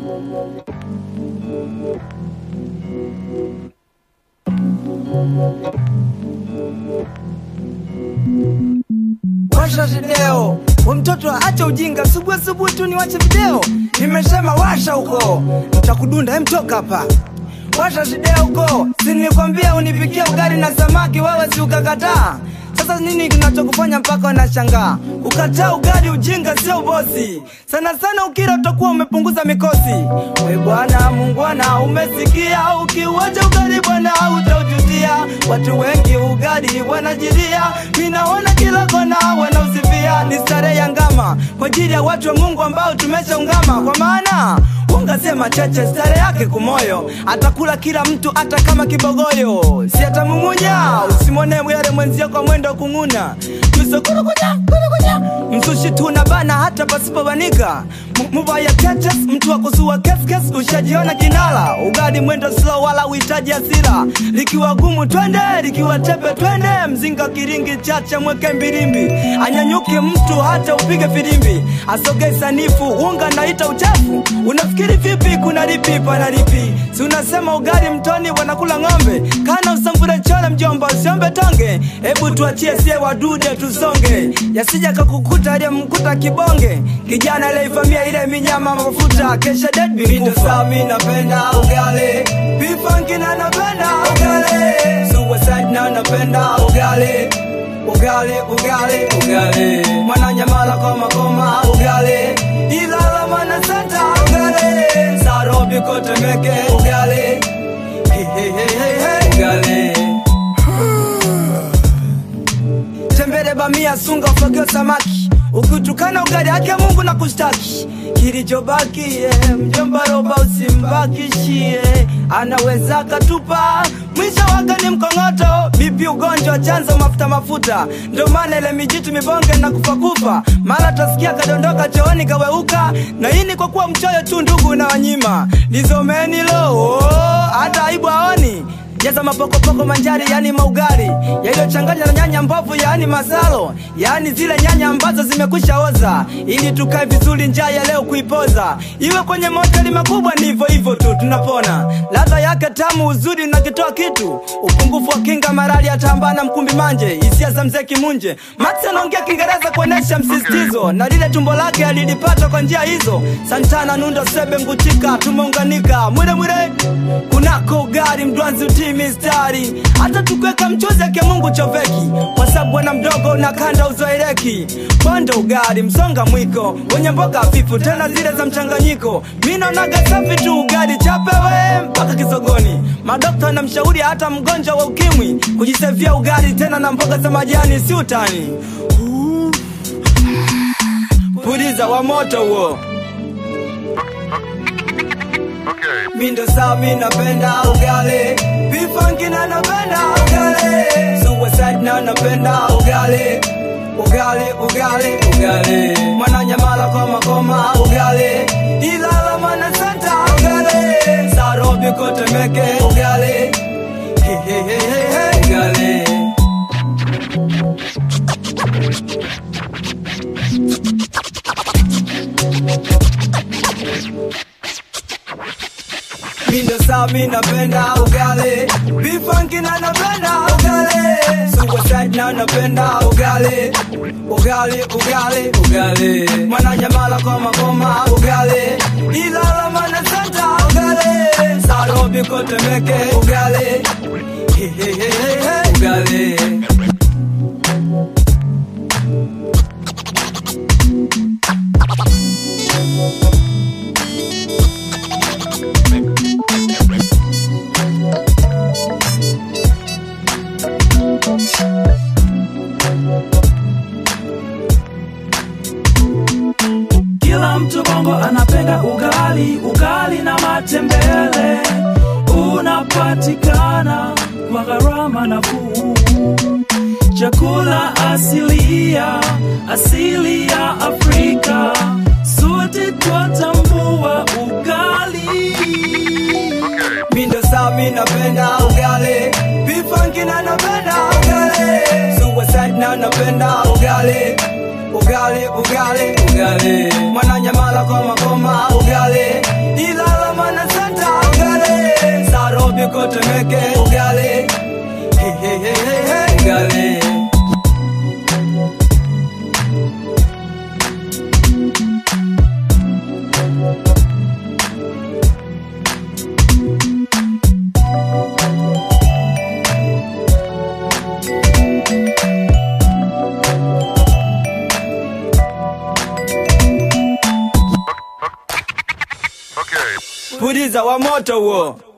washa video we mtoto acha ujinga subuhi subuhi tu niwache video nimesema washa huko nitakudunda emtoka hapa washa video huko si nilikwambia unipikia ugali na samaki wewe si ukakataa sasa nini kinachokufanya mpaka unashangaa ukataa ugali ujinga sio ubosi sana sana ukira utakuwa umepunguza mikosi we bwana mungwana umesikia ukiuacha ugali bwana utaujutia watu wengi ugali wanajiria minaona kila kona wanausifia ni starehe ya ngama kwa ajili ya watu wa mungu ambao tumeshaungama kwa maana ungasema cheche stare yake kumoyo atakula kila mtu hata kama kibogoyo si atamumunya usimwone yale mwenzio kwa mwendo wa kung'una tusokurukuja kurukuja msushi tuna bana hata pasipobanika mubaya tetes mtu wa kusua keskes ushajiona kinala ugali mwendo slow wala uhitaji hasira likiwa gumu twende likiwa tepe twende mzinga kiringi chacha mweke mbilimbi anyanyuke mtu hata upige filimbi asogei sanifu unga naita uchafu unafikiri vipi kuna lipi pana lipi si unasema ugali mtoni wanakula ng'ombe kana usamvure chole mjomba usiombe tonge hebu tuachie sie wadude tusonge yasija kakukuta aliyemkuta kibonge kijana aliyeivamia ile minyama mafuta kesha dedbinkufa napenda ugali bifanki na napenda ugali suicide na napenda ugali ugali ugali ugali mwananyamala koma koma ugali ilala mana santa ugali sarobi kotemeke ugali hey, hey, hey, hey, hey. ugali tembele bamia sunga ufagio samaki ukitukana ugali ake mungu na kushtaki kilichobaki yeah, mjomba roba usimbakishie anaweza katupa mwisho wake ni mkongoto bipi ugonjwa chanzo mafuta mafuta ndo maana ile mijitu mibonge na kufakufa mara tasikia kadondoka chooni kaweuka na hii ni kwa kuwa mchoyo tu ndugu na wanyima lizomeni lo oh, hata aibu aoni jaza mapokopoko manjari yani maugari yaliyochanganywa na nyanya mbovu yani masalo yani zile nyanya ambazo zimekwisha oza ili tukae vizuri njaa ya leo kuipoza iwe kwenye mahoteli makubwa ni hivyo hivyo tu tunapona ladha yake tamu uzuri unakitoa kitu upungufu wa kinga marali atambana mkumbi manje hisia za mzee kimunje max anaongea kiingereza kuonesha msisitizo na lile tumbo lake alilipata kwa njia hizo santana nundo sebe nguchika tumeunganika mwile mwile kunako ugari mdwanzi utii mistari hata tukiweka mchuzi ake mungu choveki kwa sababu bwana mdogo na kanda uzoeleki bondo ugari msonga mwiko wenye mboga hafifu tena zile za mchanganyiko mi naonaga safi tu ugari chapewe mpaka kisogoni madokta na mshauri hata mgonjwa wa ukimwi kujisevia ugari tena na mboga za majani si utani puliza wa moto huo Okay. mindo saa mi napenda ugali bifanki na napenda ugali suicide na napenda ugali ugali ugali ugali mwananyamala koma koma ugali ilala mana santa ugali sarobi kotemeke ugali Hey, hey, hey, hey, hey. ugali mindo saa mi napenda ugali bifanki na napenda ugali suicide na napenda ugali ugali ugali ugali mwananyamala koma koma ugali ilala mana santa ugali sarobi kotemeke ugali Hey, hey, hey, hey, hey. ugali Kila mtu bongo anapenda ugali, ugali na matembele unapatikana kwa gharama nafuu. Chakula asilia, asili ya Afrika, sote twatambua ugali. Okay. mindo saa mi napenda ugali bifanki na napenda ugali suicide na napenda ugali ugali ugali ugali mwananyamala koma koma ugali ila ugali Okay. puliza wa moto huo